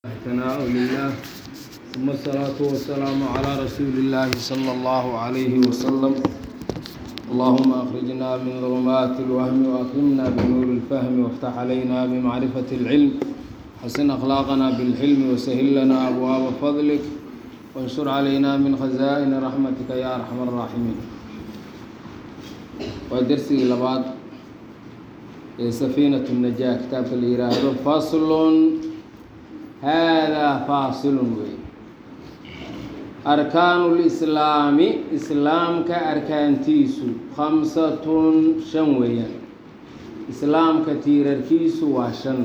ثناء لله ثم الصلاة والسلام على رسول الله صلى الله عليه وسلم اللهم أخرجنا من ظلمات الوهم وأكرمنا بنور الفهم وافتح علينا بمعرفة العلم حسن أخلاقنا بالحلم وسهل لنا أبواب فضلك وانشر علينا من خزائن رحمتك يا أرحم الراحمين ودرسي لبعض سفينة النجاة كتاب الإرادة فصل هذا فاصل wey arkaanu lislaami islaamka arkaantiisu khamsatun shan weeyaan islaamka tiirarkiisu waa shan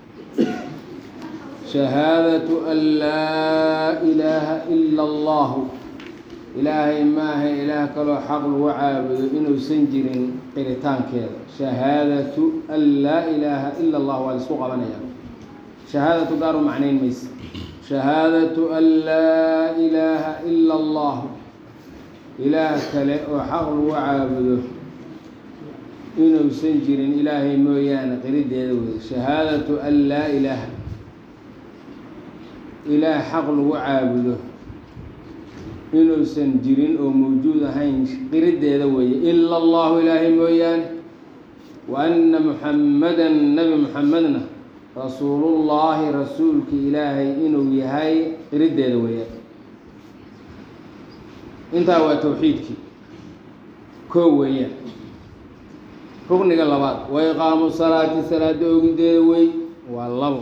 shahaadatu an laa ilaaha ila allahu ilaahay maaha ilaah kaloo xaq lagu caabudo inuusan jirin qiritaankeeda shahaadatu an laa ilaaha ila allah waa la isku qabanaya shahaadatu gaar u macnayn mayse shahaadatu an laa ilaaha ila allahu ilaah kale oo xaq lagu caabudo inuusan jirin ilaahay mooyaane qirideeda wey shahaadatu an laa ilaaha ilaah xaq lagu caabudo inuusan jirin oo mawjuud ahayn qirideeda weeye ila allahu ilaahay mooyaane wa anna muxammadan nabi muxamedna rasuulullaahi rasuulka ilaahay inuu yahay qirideeda weeyaan intaa waa towxiidkii koo weeyaan rugniga labaad wa iqaamu salaati salaada ogideeda wey waa labo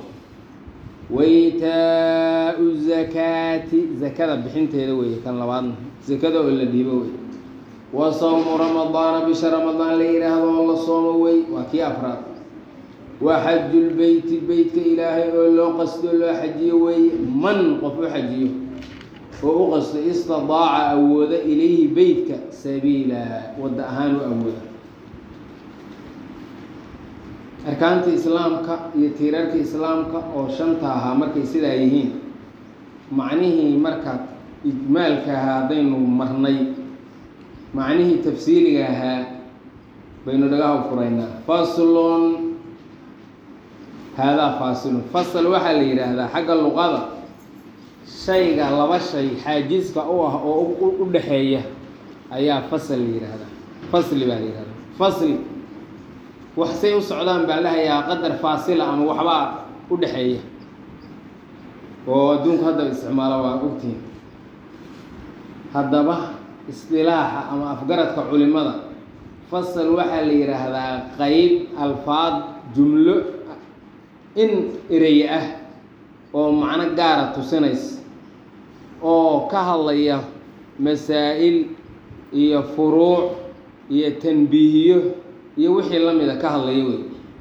waitaau zakaati zakada bixinteeda weeye kan labaadna zakada oo la dhiibo wey wa sawmu ramadaana bisha ramadaan la yidhaahdo oo la soomo wey waa kii afraad wa xajulbeyti beytka ilaahay oo loo qasdo loo xajiyo weeye man qof u xajiyo oo u qasto istidaaca awooda ilayhi beytka sabiila wadda ahaan u awooda arkaanta islaamka iyo tiirarka islaamka oo shanta ahaa markay sidaa yihiin macnihii marka ijmaalka ahaa haddaynu marnay macnihii tafsiiliga ahaa baynu dhagaha furaynaa faslon haadaa faasilun fasal waxaa la yidhaahdaa xagga luqada shayga laba shay xaajiska u ah oo u dhexeeya ayaa fasal la yidhaahdaa fasli baa la yidhahdaa fasli wax say u socdaan baa lahayaa qadar faasila ama waxbaa u dhexeeya oo adduunku haddaba isticmaalo waa ogtihin haddaba isdilaaxa ama afgaradka culimada fasal waxaa la yidhaahdaa qeyb alfaad jumlo in erey ah oo macno gaara tusinaysa oo ka hadlaya masaa'il iyo furuuc iyo tanbiihiyo iyo wixii la mida ka hadlaya wey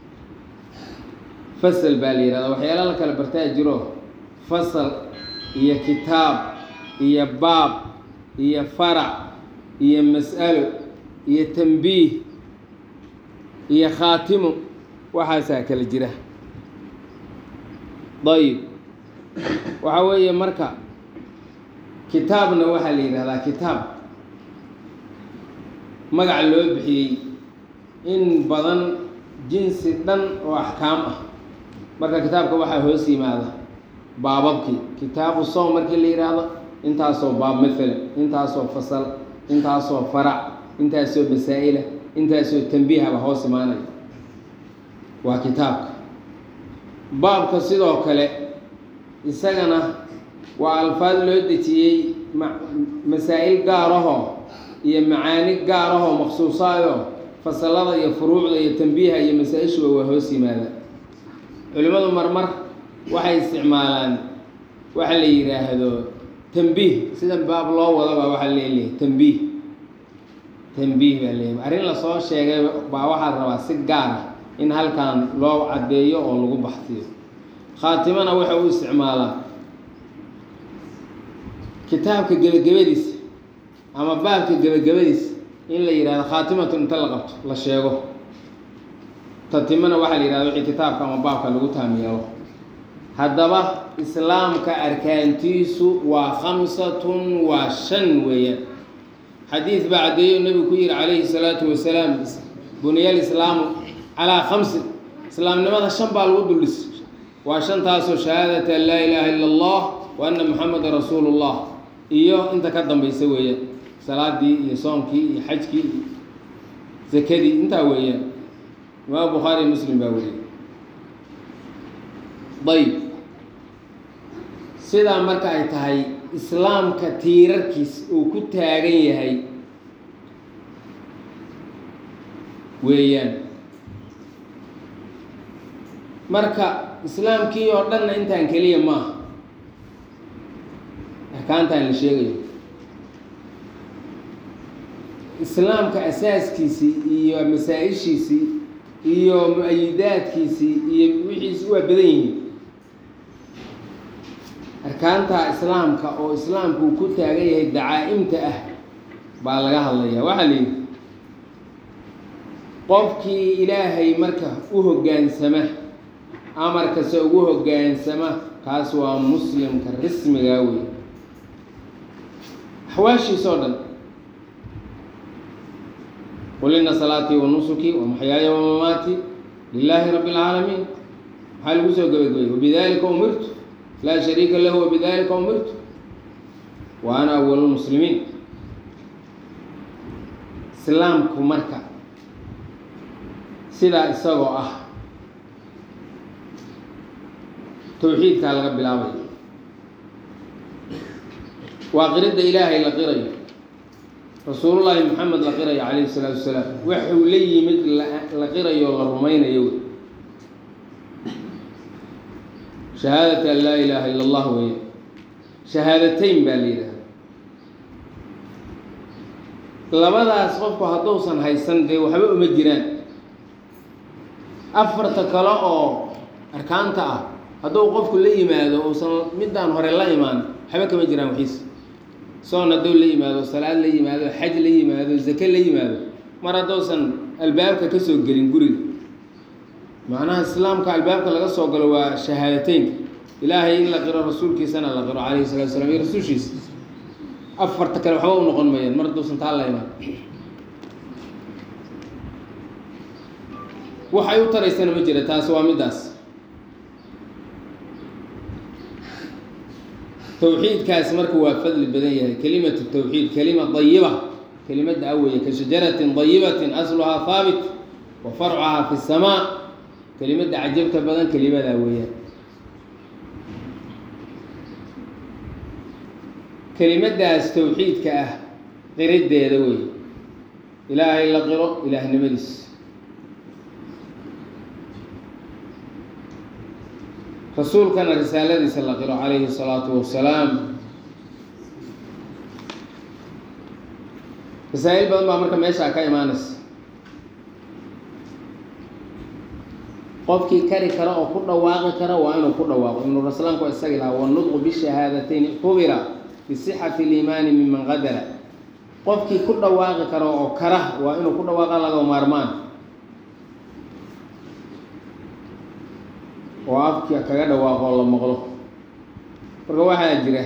fasal baa la yihahdaa waxyaala la kala bartaa jiro fasal iyo kitaab iyo baab iyo farac iyo mas'alo iyo tanbiih iyo khaatimo waxaasaa kala jira dayib waxaa weeye marka kitaabna waxaa la yidhahdaa kitaab magac loo bixiyey in badan jinsi dhan oo axkaam ah marka kitaabka waxaa hoos yimaada baababkii kitaabu soom markii la yidhaahdo intaasoo baab mathalan intaasoo fasal intaasoo farac intaasoo masaa'ila intaasoo tanbiihaba hoos imaanaya waa kitaabka baabka sidoo kale isagana waa alfaad loo dejiyey masaa'il gaarahoo iyo macaani gaarahoo maqsuusaadoo fasalada iyo furuucda iyo tanbiiha iyo masaa-ishuba waa hoos yimaada culimmadu marmar waxay isticmaalaan waxa la yidhaahdo tanbiih sida baab loo wadaba waxaa leeleyahay tanbiih tanbiih baa leeyahay arrin lasoo sheegay baa waxaa rabaa si gaara in halkan loo caddeeyo oo lagu baxsiyo khaatimana waxa u isticmaalaa kitaabka gebagabadiisa ama baabka gebagabadiisa in la yidhahdo khaatimatu inta la qabto la sheego tatimana waxaa la yidhahda wixii kitaabka ama baabka lagu taamiyeelo haddaba islaamka arkaantiisu waa khamsatun waa shan weeyaan xadiid baa caddeeyo nebigu ku yihi calayhi salaatu wasalaam buniyal islaamu calaa khamsin islaamnimada shan baa lagu duldhis waa shantaasoo shahaadata an laa ilaaha ila allah wa anna muxameda rasuulu llah iyo inta ka dambaysa weeyaan salaadii iyo soomkii iyo xajkii iyo zakadii intaa weeyaan imaam bukhaari iyo muslim baa weriyey ayb sidaa marka ay tahay islaamka tiirarkiis uu ku taagan yahay weeyaan marka islaamkii oo dhanna intaan keliya maaha arkaantaan la sheegayo islaamka asaaskiisii iyo masaa-ishiisii iyo mu-ayidaadkiisii iyo wixiisi waa badan yihiin arkaanta islaamka oo islaamku uu ku taagan yahay dacaa'imta ah baa laga hadlayaa waxaa la yidhi qofkii ilaahay marka u hoggaansama amarkase ugu hoggaansama kaas waa muslimka rasmigaa wey axwaashiisa oo dhan qul ina salaatii wa nusuki wa maxyaaya wa mamaati lilaahi rabbi اlcaalamiin maxaa lagu soo gebagabayay wabidalika umirtu laa shariika lahu wabidalika umirtu wa ana awal lmuslimiin islaamku marka sidaa isagoo ah towxiidkaa laga bilaabaya waa qiridda ilaahay la qirayo rasuulullaahi maxamed la qirayo calayhi salaatu wasalaam waxuu la yimid la qirayo la rumaynayo wey shahaadata an laa ilaaha ila allah weeye shahaadateyn baa la yidhahda labadaas qofku hadduusan haysan dee waxba uma jiraan afarta kale oo arkaanta ah hadduu qofku la yimaado uusan middaan hore la imaan waxba kama jiraan waxiisa soon hadduu la yimaado salaad la yimaado xaj la yimaado zake la yimaado mar hadduusan albaabka ka soo gelin guriga macnaha islaamka albaabka laga soo galo waa shahaadateynka ilaahay in la qiro rasuulkiisana la qiro calayhi salatu slam iyo rasuulshiisa afarta kale waxba u noqon mayaan mar hadduusan taa la imaan waxay u taraysana ma jira taasi waa middaas towxiidkaasi marka waa fadli badan yahay kelimatu towxiid kelima dayiba kelimadda aweye ka shajaratin dayibatin asluhaa haabit wa farcuhaa fi samaa kelimadda cajabta badan kelimadaa weeyaan kelimaddaas towxiidka ah qiriddeeda wey ilaahay la qiro ilaahnimadiis rasuulkana risaaladiisa la qiro calayhi الsalaatu wasalaam masaa-il badan baa marka meeshaa ka imaanaysa qofkii kari kara oo ku dhawaaqi kara waa inuu ku dhawaaqo ibnu raslaanku waa isagi lahaa wanudqu bishahaadateyn kubira bisixati اliimaani miman qadara qofkii ku dhawaaqi kara oo kara waa inuu ku dhawaaqa laga maarmaan oo afka kaga dhawaaqoo la maqlo marka waxaa jira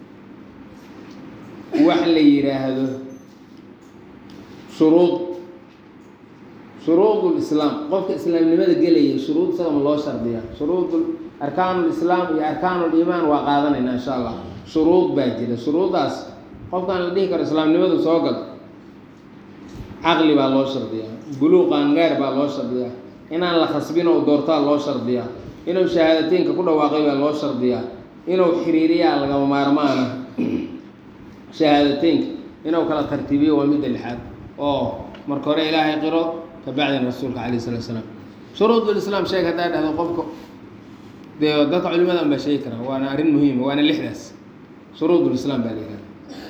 wax la yidhaahdo shuruud shuruud lislaam qofka islaamnimada gelaya shuruud isagama loo shardiyaa shuruud arkaan lislaam iyo arkaan liimaan waa qaadanayna insha allah shuruud baa jira shuruuddaas qofkaan la dhihi karo islaamnimadu soo gal caqli baa loo shardiyaa buluuq qaangaar baa loo shardiyaa inaan la khasbin oo doortaa loo shardiyaa inuu shahaadateynka ku dhawaaqay baa loo shardiyaa inuu xiriiriyaa lagama maarmaana shahaadateynka inuu kala tartiibiyo waa midda lixaad oo marka hore ilaahay qiro kabacdina rasuulka calayh salatu salaam shuruudulislaam sheeg haddaa dhahdo qofka dee dadka culimada an baa sheegi karaa waana arrin muhiima waana lixdaas shuruudulislaam baa la yihahda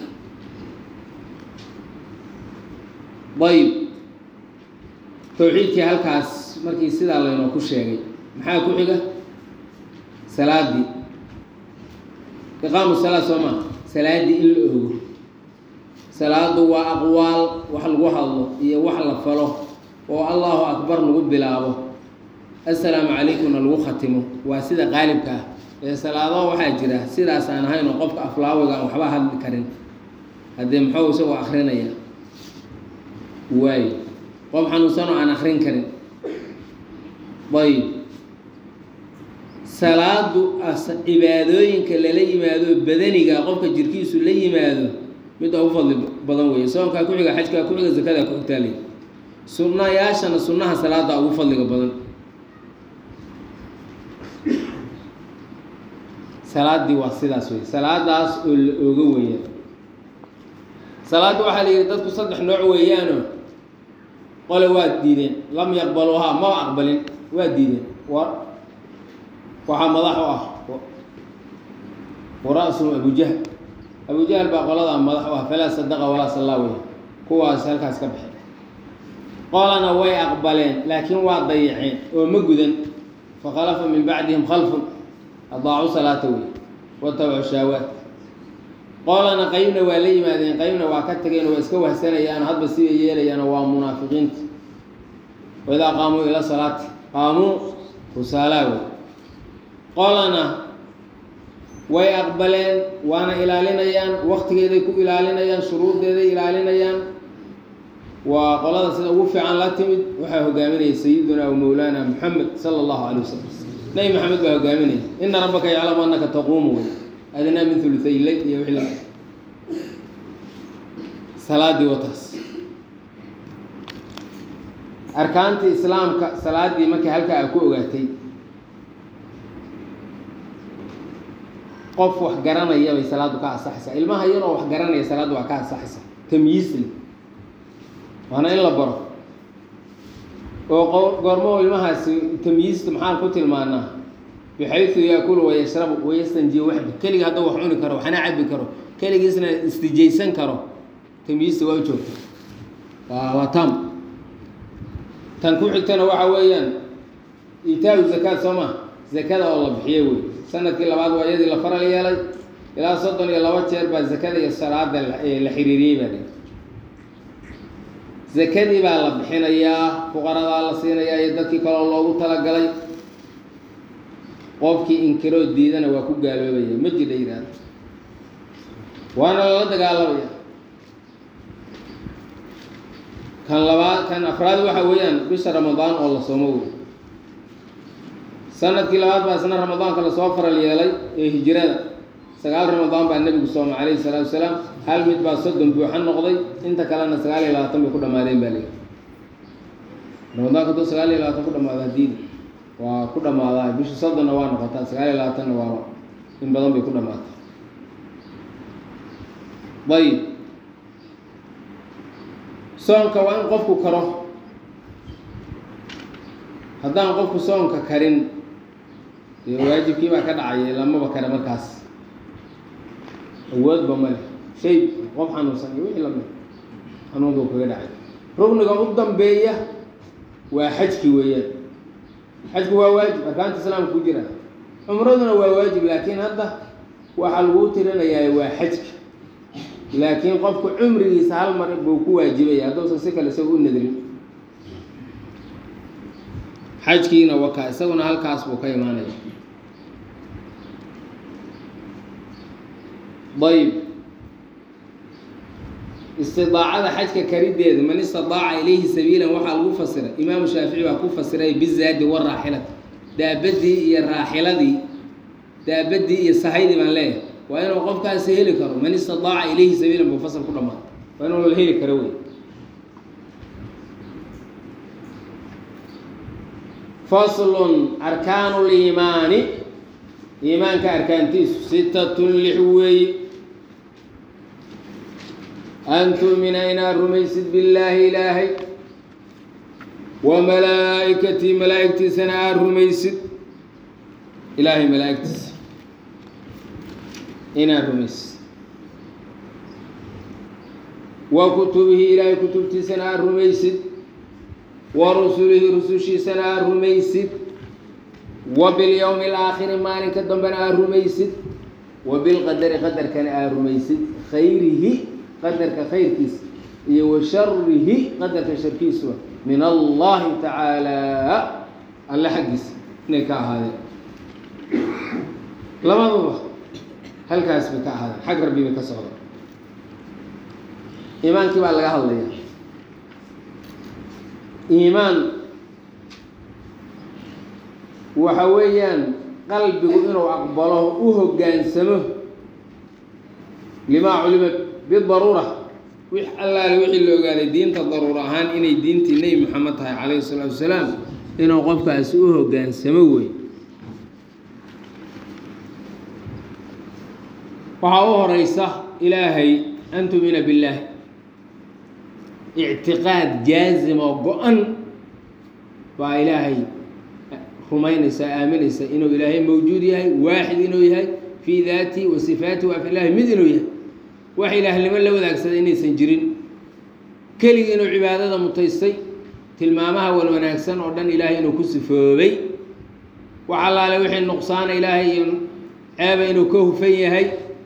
ayb towxiidkii halkaas markii sidaa laynoo ku sheegay maxaa ku xiga salaadii iqaamu salaa soo maa salaaddii in la ogo salaadu waa aqwaal wax lagu hadlo iyo wax la falo oo allahu akbar lagu bilaabo assalaamu calaykumna lagu khatimo waa sida qaalibka ah ee salaado waxaa jira sidaas aan ahayn oo qofka aflaawiga aan waxba hadli karin haddee muxuu isagoo akrinaya waayo qof xanuunsanoo aan akrin karin ayb salaadu cibaadooyinka lala yimaado badaniga qofka jirkiisu la yimaado mid ugu fadli badan weeye soonkaa ku xiga xajkaa ku xiga zakadaa ku xigtaaley sunnayaashana sunnaha salaada ugu fadliga badan salaaddii waa sidaas wey salaadaas oo la ooga weeyaan salaadda waxaa la yidhi dadku saddex nooc weeyaano qole waa diideen lam yaqbaluuhaa maba aqbalin waa diideen wa waxaa madax u ah wara-suhum abujahl abujahl baa qoladaa madax u ah falaa sadaqa walaa sallaa wey kuwaas halkaas ka baxay qolana way aqbaleen laakiin waa dayaceen oo ma gudan fakhalafa min bacdihim khalfun adaacu salaata wey watabacu shaawaat qolana qeybna waa la yimaadeen qeybna waa ka tageen waa iska wahsanayaan hadba sibay yeelayaan waa munaafiqiinta waidaa qaamuu ila salaati qaamuu kusaalaa wey qolana way aqbaleen waana ilaalinayaan waktigeeday ku ilaalinayaan shuruuddeeday ilaalinayaan waa qolada sida ugu fiican la timid waxaa hogaaminaya sayiduna wa mowlaana moxamed sala allahu calay wasalam nebi maxamed baa hogaaminaya ina rabbaka yaclamu annaka taquumu wey adnaa min huluthay leyl iyo wixii la salaadii wataas arkaantii islaamka salaadii markii halkaa a ku ogaatay qof wax garanaya bay salaaddu ka asaxaysaa ilmaha yaroo wax garanaya salaaddu waa ka asaxaysaa tamyiisli waana in la baro oo goormo ilmahaasi tamyiista maxaan ku tilmaanaa bixaysu yaakulu wayashrabu wayastanjiya waxda keliga hadduu wax cuni karo waxna cabi karo keligiisna istijaysan karo tamyiista waa u joogta waa waa tam tan ku xigtana waxa weeyaan itaa-u zakaad soo ma zakada oo la bixiyo wey sanadkii labaad waa iyadii la faral yeelay ilaa soddon iyo laba jeer baa zakada iyo salaada la xiriiriyey baa li zakadii baa la bixinayaa fuqaradaa la siinayaa iyo dadkii kaloo loogu talagalay qofkii inkiroo diidana waa ku gaaloobaya ma jidha yidhaahda waana lala dagaalamaya kan labaad kan afraad waxa weeyaan bisha ramadaan oo la soomo wey sanadkii labaad baa isna ramadaanka lasoo faral yeelay ee hijirada sagaal ramadaan baa nebigu soomay calayhi salaatu wasalaam hal mid baa soddon buuxa noqday inta kalena sagaal iyo labaatan bay ku dhamaadeen baa leeyi ramadaanka hadduu sagaal iyo labaatan ku dhamaado hadiidi waa ku dhamaadaa bisha soddonna waa noqotaa sagaal iyo labaatanna waa in badan bay ku dhamaataa ayib soonka waa in qofku karo haddaan qofku soonka karin dee waajibkii baa ka dhacaya lamaba kare markaas awoodba male shay qof xanuunsan iyo wixii lamid xanuunka kaga dhacay rugniga u dambeeya waa xajki weeyaan xajku waa waajib arkaanta islaamka ku jira cumraduna waa waajib laakiin hadda waxaa lagu tirinayaa waa xajka laakiin qofku cumrigiisa hal mar buu ku waajibaya hadduusan si kale isaga u nadrin xajkiina wakaa isaguna halkaas buu ka imaanaya ayb istidaacada xajka karideedu man istidaaca ilayhi sabiilan waxaa lagu fasiray imaamu shaafici baa ku fasiray bizaadi waraaxilati daabadii iyo raaxiladii daabadii iyo sahaydii baan leeyahay waa inuu qofkaasi heli karo man istidaaca ilayhi sabiilan buu fasal ku dhamaada waa inuu la heli karo wey faslun arkaanu liimaani iimaanka arkaantiisu sitatun lix weeye an tu'mina inaad rumaysid billaahi ilaahay wa malaa'ikatii malaa'igtiisana aada rumaysid ilaahay malaa'igtiisa inaad rumaysid wa kutubihi ilaahay kutubtiisana aada rumaysid wa rusulihi rusushiisana aada rumaysid wa bilyowmi alaakhiri maalinka dambena aada rumaysid wa bilqadari qadarkana aada rumaysid khayrihi qadarka khayrkiisa iyo wa sharihi qadarka sharkiisuba min allahi tacaala alle xaggiisa inay ka ahaadeen labaduba halkaas bay ka ahaadeen xag rabbi bay ka socdaan iimaankii baa laga hadlayaa iimaan waxa weeyaan qalbigu inuu aqbalo u hoggaansamo limaa culima bidaruura wix allaale wixii la ogaaday diinta daruura ahaan inay diintii nebi moxamed tahay calayhi salaatu wasalaam inuu qofkaasi u hoggaansamo wey waxaa u horeysa ilaahay an tumina billaah ictiqaad jaazim oo go-an baa ilaahay rumaynaysa aaminaysa inuu ilaahay mawjuud yahay waaxid inuu yahay fii daati wa sifaati wa afilaahi mid inuu yahay wax ilaahnimo la wadaagsaday inaysan jirin keligii inuu cibaadada mutaystay tilmaamaha wan wanaagsan oo dhan ilaahay inuu ku sifoobay wax allaale wixii nuqsaana ilaahay iyo ceeba inuu ka hufan yahay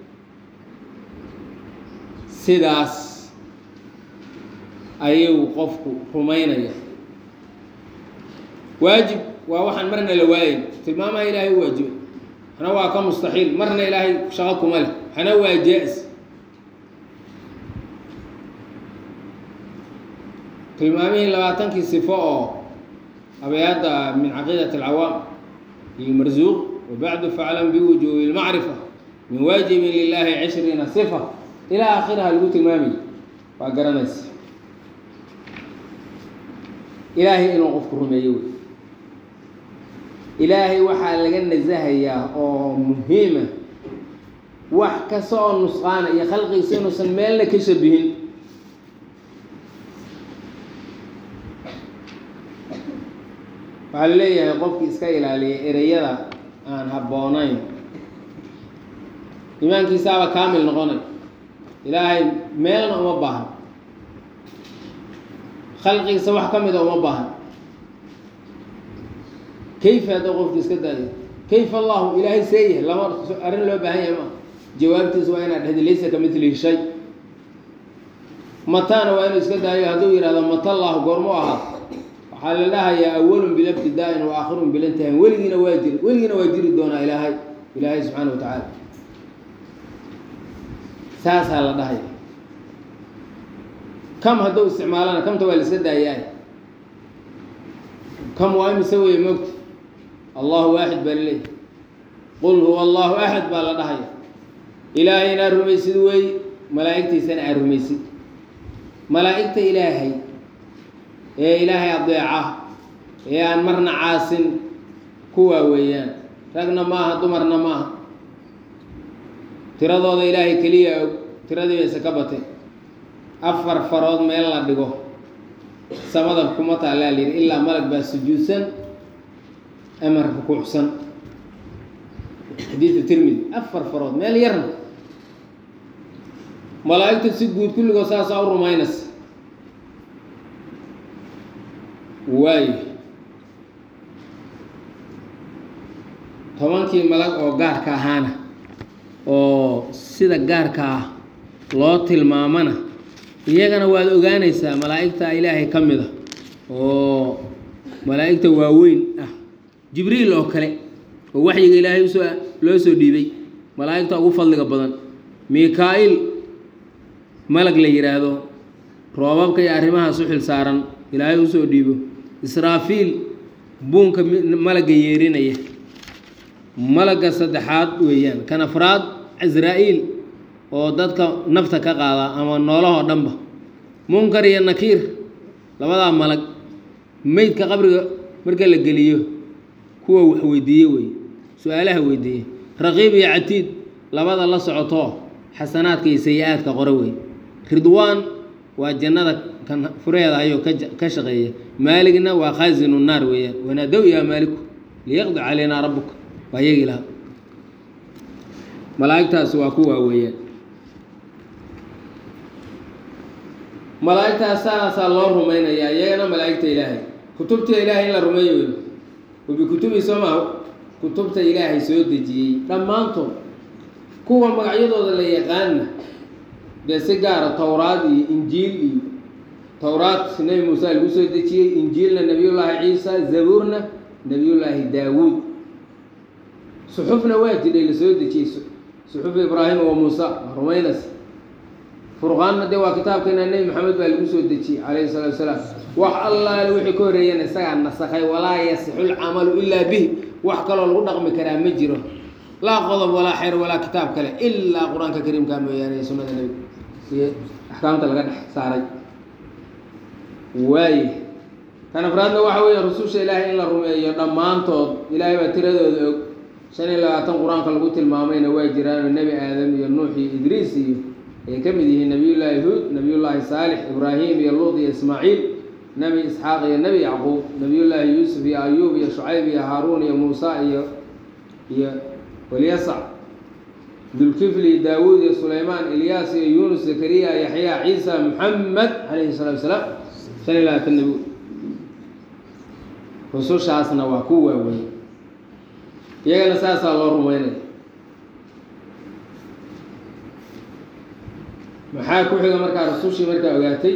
sidaas ayuu qofku rumaynaya waajib waa waxaan marna la waayayn tilmaamaha ilaahay u waajibay waxna waa ka mustaxiil marna ilaahay shaqo kuma leh waxna waa jaa-is tilmaamihii labaatankii sifo oo abayaadda min caqiidati alcawaam iyo marsuuq wabacdu faclam biwujuubi lmacrifa min waajibin lilaahi cishriina sifa ilaa aakhiraha lagu tilmaamaya waa garanaysa ilaahay inuu qofku rumeeyo wey ilaahay waxaa laga nasahayaa oo muhiima wax kasta oo nusqaana iyo khalqigiisa inuusan meelna ka shabihin waxaa la leeyahay qofkii iska ilaaliya ereyada aan habboonayn imaankiisaaba kaamil noqonay ilaahay meelna uma baahan khalqigiisa wax ka mida uma baahan kayfa hadduu qofki iska daayo kayfa allahu ilaahay seeyahay lama arrin loo baahan yahay maa jawaabtiisa waa inaad dhehdi laysa ka midlihi shay matana waa inuu iska daayo hadduu yihahdo mata allahu goormu ahaa waxaa la dhahayaa awalun bilabtidaa-in wa aakhirun bilintihaan weligiina waa jiri weligiina waa jiri doonaa ilaahay ilaahay subxaana wa tacaala saasaa la dhahaya kam hadduu isticmaalana kamta waa la iska daayaay kam waa imise weeye moogta allahu waaxid baa laleeyahy qul huwa allahu axad baa la dhahaya ilaahay inaad rumaysid weey malaa'igtiisana aad rumaysid malaa'igta ilaahay ee ilaahay adeeca ee aan marna caasin kuwaa weeyaan ragna maaha dumarna maaha tiradooda ilaahay keliya og tiradii bayse ka batay afar farood meel la dhigo samada kuma taallaa la yidhi ilaa malag baa sujuudsan ama rukuucsan xadiidu tirmidi afar farood meel yarna malaa'igta si guud kulligood saasaa u rumaynaysa waayo tobankii malag oo gaarka ahaana oo sida gaarka ah loo tilmaamana iyagana waad ogaanaysaa malaa'igta ilaahay ka mid a oo malaa'igta waaweyn ah jibriil oo kale oo waxyiga ilaahay usoo loo soo dhiibay malaa'igta ugu fadliga badan mika-il malag la yidhaahdo roobabka iyo arrimahaas u xil saaran ilaahay usoo dhiibo israafiil buunka malagga yeerinaya malagga saddexaad weeyaan kan afraad casraa-iil oo dadka nafta ka qaada ama noolahoo dhanba munkar iyo nakiir labadaa malag meydka qabriga marka la geliyo kuwa wax weydiiye wey su-aalaha weydiiye raqiib iyo catiid labada la socotoo xasanaadka iyo sayi-aadka qore wey ridwaan waa jannada kan fureeda ayuu ka shaqeeya maaligna waa khaasinu naar weeyaan wanaadow yaa maaliku liyaqdi calaynaa rabuka waa iyagii laha malaa'igtaasi waa kuwaa weeyaan malaa'igtaas saasaa loo rumaynayaa iyagana malaa'igta ilaahay kutubta ilaahay in la rumeeyo wey wabikutubii soo maha kutubta ilaahay soo dejiyey dhammaantood kuwa magacyadooda la yaqaana dee si gaara towraad iyo injiil iyo towraad nebi muuse lagu soo dejiyey injiilna nebiyullaahi ciisa zabuurna nebiyullaahi daawuud suxufna waa jidhay la soo dejiyey suxuf ibraahima wa muusa waa rumaynaysa furqaanna dee waa kitaabkeena nebi maxamed baa lagu soo dejiyey calayhi salaatu wasalaam wax allaale wixii ka horreeyana isagaa nasakhay walaa yasixu lcamalu ilaa bihi wax kaloo lagu dhaqmi karaa ma jiro laa qodob walaa xeer walaa kitaab kale ilaa qur-aanka kariimka mooyaane iyo sunnada nebiga iyo axkaamta laga dhex saaray waaye kan afraadna waxa weeye rususha ilaahay in la rumeeyo dhammaantood ilaahay baa tiradooda og shan iyo labaatan qur-aanka lagu tilmaamayna waa jiraanoo nebi aadam iyo nuux iyo idriis iyo ay ka mid yihiin nabiyullaahi huud nabiyullaahi saalix ibraahim iyo luud iyo ismaaciil nebi isxaaq iyo nebi yacquub nabiyullaahi yuusuf iyo ayuub iyo shucayb iyo haaruun iyo muusa iyo iyo walyasac dulkifli daawuud iyo sulaymaan ilyaas iyo yuunus zakariya yaxya ciisa muxamed calayhi salaatu wasalaam shan iyo labaatan nebi rusushaasna waa ku waaweyn iyagana saasaa loo rumeynaya maxaa ku xiga markaa rasushii markaa ogaatay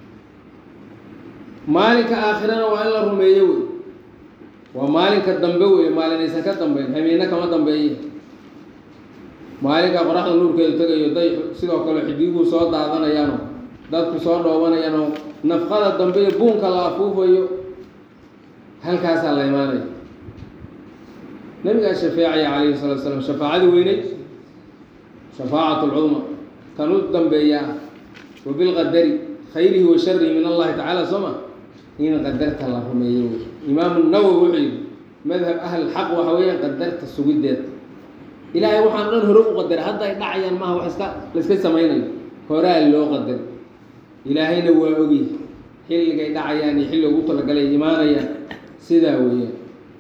maalinka aakhirana waa in la rumeeyo wey waa maalinka dambe wey maalinaysan ka dambeyn hamiina kama dambeeye maalinka qoraxda nuurkeedu tegayo dayxu sidoo kale xidiguhu soo daadanayaano dadku soo dhoobanayano nafqada dambe iyo buunka la afuufayo halkaasaa la imaanaya nabigaa shafeecaya calayhi salatu slam shafaacadii weyneyd shafaacat lcudma kan u dambeeyaa wa bilqadari khayrihi wa sharihi min allahi tacala soo ma in qadarta la rumeeyo wey imaamu nawowi wuxuu yidhi madhab ahl xaq waxa weeyaan qadarta sugideeda ilaahay waxaan dhan hore u qadaray hadda ay dhacayaan maaha wax iska laiska samaynayo horaa loo qadaray ilaahayna waa ogyahay xilligay dhacayaan iyo xilli ugu talagalay imaanayaan sidaa weeyaan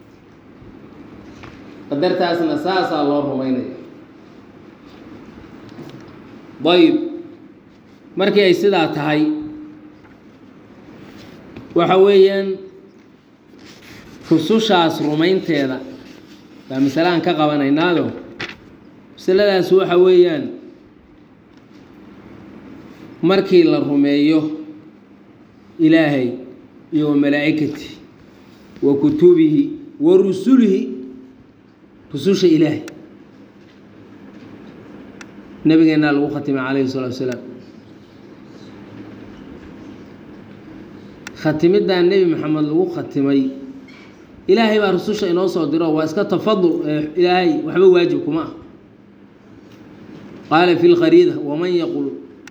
qadartaasna saasaa loo rumaynaya ayib markii ay sidaa tahay waxa weeyaan rusushaas rumaynteeda baa masalahan ka qabanaynaado masaladaas waxa weeyaan markii la rumeeyo ilaahay iyo wa malaa'ikati wa kutubihi wa rusulihi rususha ilaahay nabigeennaa lagu khatimay calayhi salatu wasalaam khatimiddaa nebi maxamed lagu khatimay ilaahay baa rususha inoo soo diro waa iska tafadul ee ilaahay waxba waajib kuma ah qaala fi lkhariida waman yaqul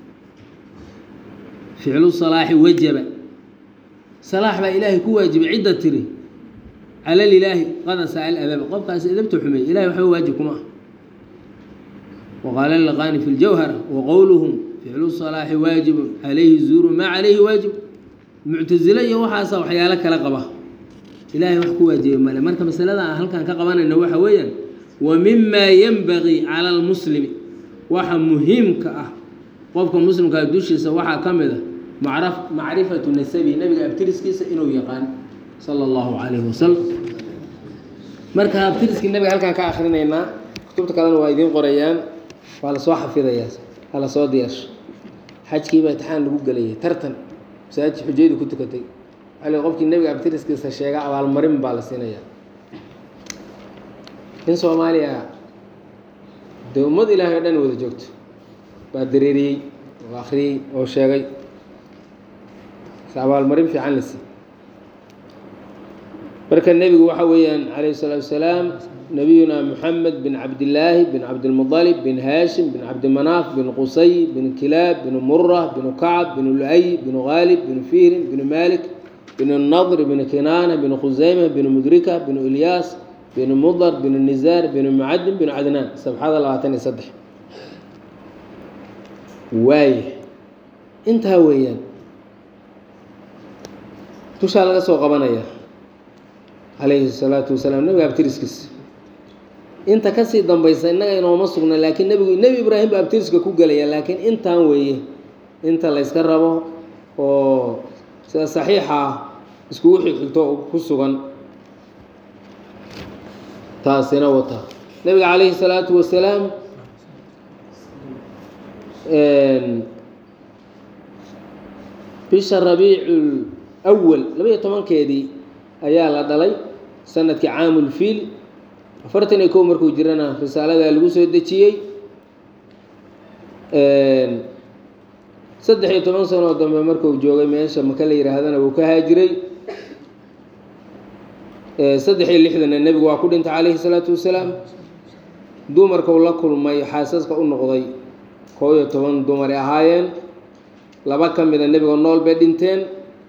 ficlu salaaxi wajaba salaax baa ilaahay ku waajibay cidda tiri cala lilaahi qada saal adaba qofkaas edabta xumeey ilahay waxba waajib kuma ah waqaala laqaani fi ljawhara waqowluhum ficlu salaaxi waajibun calayhi zuuru maa calayhi waajib muctasile iyo waxaasa waxyaalo kala qaba ilaahay wax ku waajibay male marka masalada aan halkan ka qabanayno waxa weeyaan wa mima yenbagii cala almuslimi waxa muhiimka ah qofka muslimkaa dushiisa waxaa ka mid a macra macrifatu nasabi nabiga abtiriskiisa inuu yaqaan sala allahu calayhi wasalam marka abtiriskii nabiga halkaan ka akrinaynaa kutubta kalena waa idiin qorayaan waa lasoo xafidayaa ha lasoo diyaarsho xajkiibaa itixaan lagu gelayay tartan masaajid xujaydu ku tukatay waxaa la qofkii nebiga abtiriskiisa sheega abaalmarin baa la siinayaa in soomaaliya dee ummad ilaahay o dhan wada joogto baa dareeriyey oo akhriyey oo sheegay abaalmarin fiican la siiyey marka nebigu waxa weeyaan calayhi الsalaatu wasalaam nabiyuna moxamed bin cabdillaahi bin cabdilmuطalib bin haashim bin cabdimanaaf bin qusay bin kilaab bin mura bin kacb bin lu'ay bin gaalib bin fihrin bin malik bin nadr bin kinaana bin khusayma bin mudrika bin ilyaas bin mudar bin nizaar bin mucadin bin cadnaan sabxada labaatan iyo saddex waaya intaa weeyaan dushaa laga soo qabanaya calayhi الsalaatu wasalaam nebiga abtiriskiisa inta kasii dambaysa innaga inooma sugna laakiin nebigu nebi ibraahim baa abtiriska ku gelaya laakiin intaan weeye inta la yska rabo oo sida saxiixa ah iskugu xigxigto ku sugan taasina wata nebiga calayhi الsalaatu wasalaam bisha rabiicu awal labaiyo tobankeedii ayaa la dhalay sanadkii caamulfiil afartan iyo kow markuu jirana risaaladaa lagu soo dejiyey saddex iyo toban sanoo dambe markuu joogay meesha maka la yihaahdana wuu ka haajiray saddex iyo lixdanna nebigu waa ku dhintay calayhi salaatu wasalaam dumarka uu la kulmay xaasaska u noqday koob iyo toban dumar ay ahaayeen laba ka mida nebiga nool bay dhinteen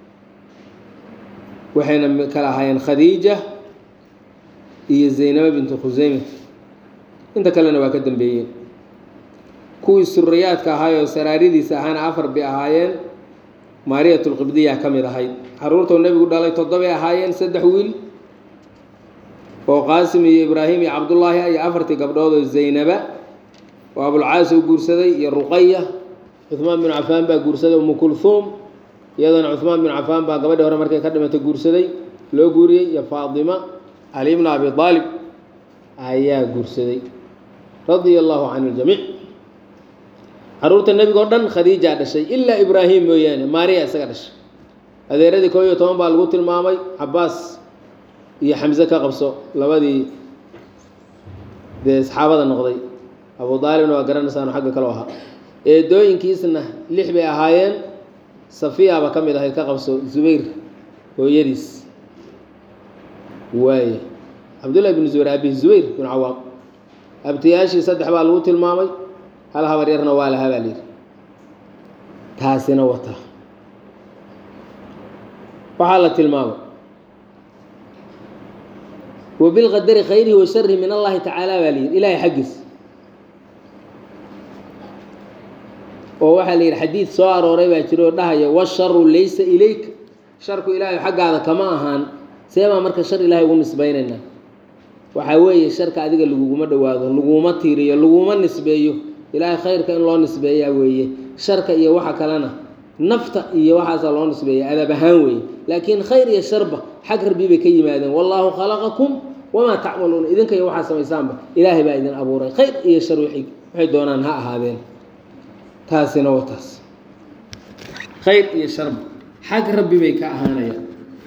waxayna kala ahaayeen khadiija iyo zaynaba bintu khuseyme inta kalena waa ka dambeeyeen kuwii suriyaadka ahaayoo saraaridiisa ahaana afar bay ahaayeen maariyatulqibdiya ka mid ahayd caruurtoo nebigu dhalay toddobay ahaayeen saddex wiil oo qaasim iyo ibraahim iyo cabdullaahi iyo afartii gabdhood oo zaynaba oo abulcaas u guursaday iyo ruqaya cuhmaan binu cafaan baa guursaday umu kulhuum iyadana cuhmaan binu cafaan baa gabadhii hore markay ka dhimatay guursaday loo guuriyey iyo faatima cali bna abi aalib ayaa guursaday radia allahu can iljamiic caruurta nebigo dhan khadiijaa dhashay ilaa ibraahim mooyaane maariya isaga dhashay adeeradii koob iyo toban baa lagu tilmaamay cabaas iyo xamse ka qabso labadii dee asxaabada noqday abu aalibna waa garanaysaano xagga kaloo ahaa eedooyinkiisna lix bay ahaayeen safiyaaba ka mid ahayd ka qabso zubayr hooyadiis waaye cabdullahi binu zubayr abihi zubayr binu cawaam abtiyaashii saddex baa lagu tilmaamay hal habar yarna waa lahaa baa layidhi taasina wata waxaa la tilmaamay wabilqadari khayrihi wa sharihi min allahi tacaala baa layidhi ilaahay xaggiis oo waxaa la yidhi xadiid soo arooray baa jiro oo dhahaya washaru laysa ilayk sharku ilaahay xaggaada kama ahaan see baa marka shar ilaahay ugu nisbaynaynaa waxaa weeye sharka adiga laguguma dhowaado laguma tiiriyo laguma nisbeeyo ilaahay khayrka in loo nisbeeyaa weeye sharka iyo waxa kalena nafta iyo waxaasaa loo nisbeeya adab ahaan weeye laakiin khayr iyo sharba xag rabbi bay ka yimaadeen wallaahu khalaqakum wamaa tacmaluuna idinka iyo waxaa samaysaanba ilaahay baa idin abuuray khayr iyo shar wixii waxay doonaan ha ahaadeen taasina waa taas khayr iyo sharba xag rabbi bay ka ahaanayaan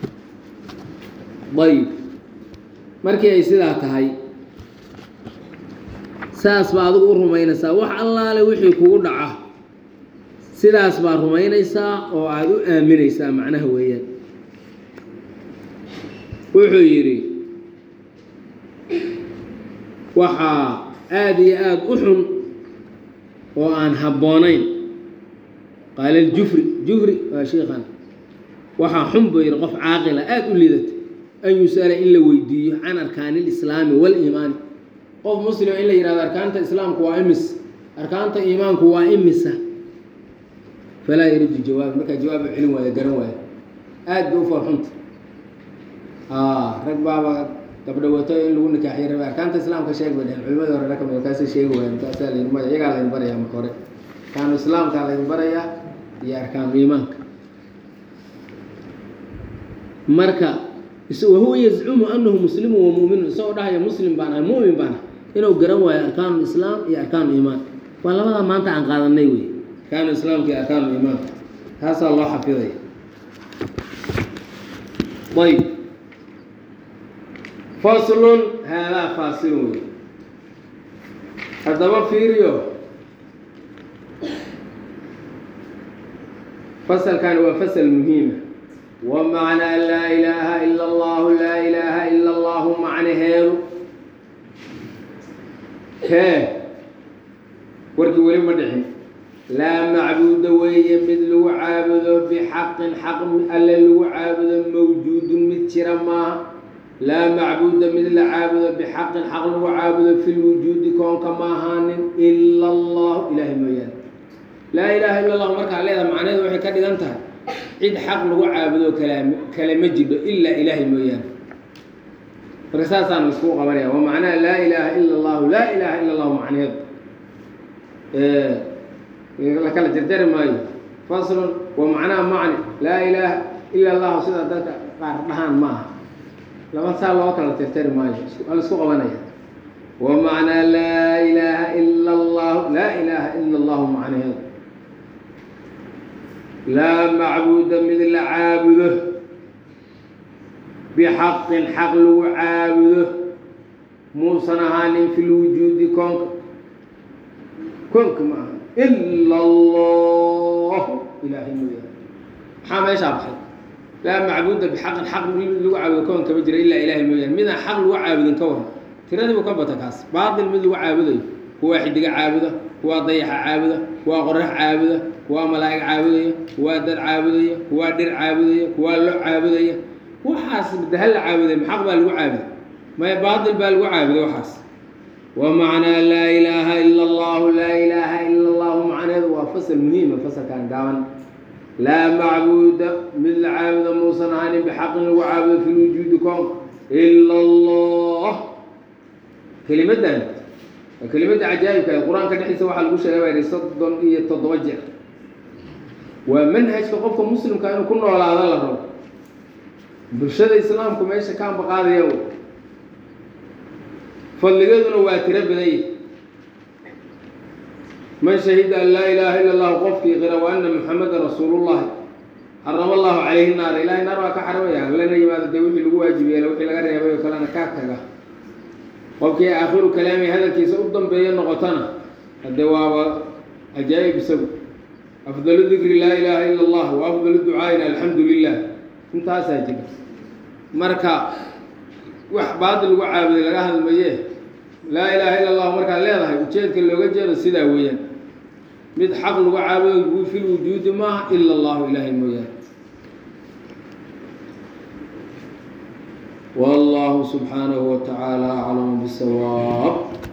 ayib markii ay sidaa tahay saas baa adigu u rumaynaysaa wax allaale wixii kugu dhaca sidaas baa rumaynaysaa oo aada u aaminaysaa macnaha weeyaan wuxuu yidhi waxaa aada iyo aada u xun oo aan habboonayn qaala aljufri jufri waa shiikhan waxaa xun buu yidhi qof caaqila aada u lidata an yus'ala in la weydiiyo can arkaani ilislaami waaliimaani qof muslima in la yihahdo arkaanta islaamku waa imis arkaanta iimaanku waa imisa falaa yaridu jawaab markaa jawaaba celin waaya garan waaya aad bay u farxunta rag baaba gabdho wato in lagu nikaaxiyo rabe arkaanta islaamka sheeg bay dhehen culimadii hore raka kaasay sheegi waaya markaasaa laydin maya iyagaa laydin barayaa marka hore arkaanu islaamkaa laydin barayaa iyo arkaanu iimaanka marka wahuwa yazcumu anahu muslimu wa muminun isagoo dhahaya muslim baan ahay mumin baan ahay inuu garan waayo arkaanu islaam iyo arkaanu iimaan waa labadaa maanta aan qaadanay wey arkaanu islaamka iyo arkaanu iimaanka taasaa loo xafidaya ayb faslun haadaa faasilun wey haddaba fiiriyo fasalkani waa fasal muhiima wamacnaa laa ilaaha ila allahu laa ilaaha ila allahu macnaheedu hee warkii weli ma dhixin laa macbuuda weeye mid lagu caabudo bixaqin xaq alle lagu caabudo mawjuudun mid jira maaha laa macbuuda mid la caabudo bixaqin xaq lagu caabudo fi lwujuudi koonka ma ahaanin ila allahu ilaahay mooyaane laa ilaaha ila allahu markaa leeda macnaheedu waxay ka dhigan tahay cid xaq lagu caabudo kalaam kale ma jidho ilaa ilaahay mooyaane marka saasaan laiskugu qabanaya waa macnaha laa ilaaha ila allahu laa ilaaha ila allahu macnaheedu la kala jarjari maayo faslun waa macnaha macni laa ilaaha ila allahu sida dadka qaar dhahaan ma aha laba saa loo kala jarjari maayo waa laisku qabanaya wa macnaa laa ilaaha ila allahu laa ilaaha ila allahu macnaheedu laa macbuuda mid la caabudo bixaqin xaq lagu caabudo muusan ahaanin fi lwujuudi koonka koonka ma aha ila allahu ilaahay mooyaane maxaa meeshaa baxay laa macbuuda bixaqin xaq mid lagu caabudo koon kama jira ilaa ilaahay mooyaane midaan xaq lagu caabudin ka waran tiradii buu ka bata kaas baatil mid lagu caabudayo kuwaa xidiga caabuda kuwaa dayaxa caabuda kuwaa qorax caabuda kuwaa malaa'ig caabudaya kuwaa dad caabudaya kuwaa dhir caabudaya kuwaa lo caabudaya waxaas daha la caabuday maxaq baa lagu caabuday maya baatil baa lagu caabuday waxaas wa macnaa laa ilaaha ila allahu laa ilaaha ila allahu macneedu waa fasal muhiima fasalkan gaaban laa macbuuda mid la caabudo muusan ahanin bixaqin lagu caabudo fi lwujuudi koonka ila allah kelimaddan waa kelimadda cajaa'ibka ee qur-aanka dhexdiisa waxaa lagu sheegay baa yidhi soddon iyo toddoba jeer waa manhajka qofka muslimka inuu ku noolaado la rabo bulshada islaamku meesha ka ambaqaadaya wey fadligeeduna waa tiro badanya man shahida an laa ilaaha ila allahu qofkii qira wa ana muxamadan rasuulullahi xarama allahu calayhi naara ilahay naar waa ka xarimaya lana yimaado dee wixii lagu waajib yeela wixii laga reebay oo kalena kaa taga qofkii aakhiru kalaami hadalkiisa u dambeeya noqotana haddee waaba cajaa'ib isagu afdalu dikri laa ilaaha ila allah wa afdalu ducaa'ina alxamdu lilah intaasaa jira marka wax baadil lagu caabuday laga hadmaye laa ilaaha ila allahu markaad leedahay ujeedka looga jeedo sidaa weeyaan mid xaq lagu caabudo fi lwujuudi maaha ila allahu ilaahay mooyaane والله سبحانه وتعالى أعلم بالصواب